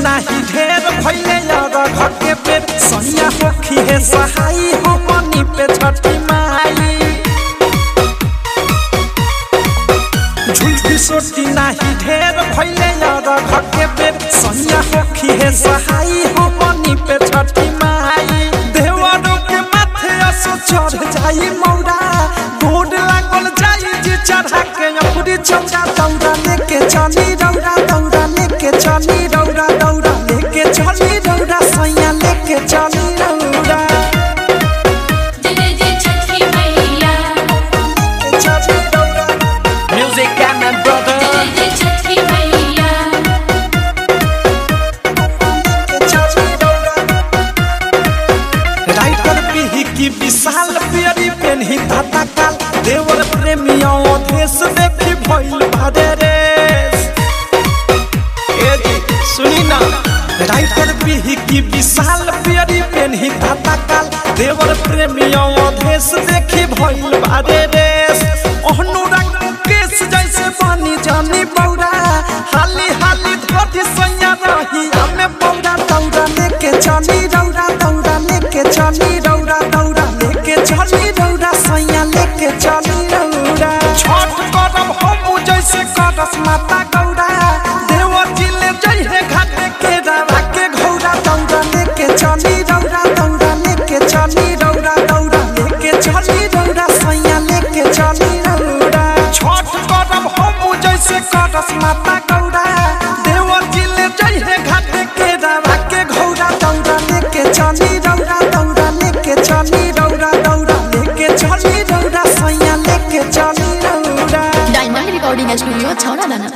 नाही ढेर भैले यार घर के पेट सैया होखी है सहाई हमनी पे छठी माई झुलकी सोटी नाही ढेर भैले यार घर के पेट सैया होखी है सहाई हमनी पे छठी माई देवरों के माथे असो चढ़ जाई मौरा गोड लागल जाई जी चढ़ा के अपुरी चौका दौड़ा लेके चली रौरा दौड़ा लेके चली रौरा दौड़ा लेके चली रौरा सैया लेके चली रौरा जय जय जय छठी मैया चली रौरा म्यूजिक एंड जय ब्रदर जय जय छठी मैया राइटर पीही की विशाल पियरी पेन्ही ताता काल देवर प्रेमिया देश देखी भइल भारे रेस ए जी सुनी ना राइटर पीही की विशाल पियरी पेन्ही ताता काल देवर प्रेमिया देश देखी भइल भारे रेस ओहनु रंग केस जैसे पानी जानी बौरा हाली हाली धोती सैया रही हमें बौरा दौड़ा लेके चली रौरा दौड़ा लेके चली रौरा दौड़ा लेके चली रौरा सैया लेके चली रौरा छठ करब हम जैसे करस माता गौरा देवर जी ले जइहे घाट के रावा के घौरा दौड़ा लेके चली रौरा दौड़ा लेके चली रौरा दौड़ा लेके चली रौरा सैया लेके चली रौरा छठ करब हम जैसे करस माता गौरा देवर जी ले जइहे घाट के रावा के घौरा दौड़ा लेके चली रौरा दौड़ा लेके चली रौरा दौड़ा लेके चली रौरा सैया लेके चली रौरा डायमंड रिकॉर्डिंग स्टूडियो छौड़ा दाना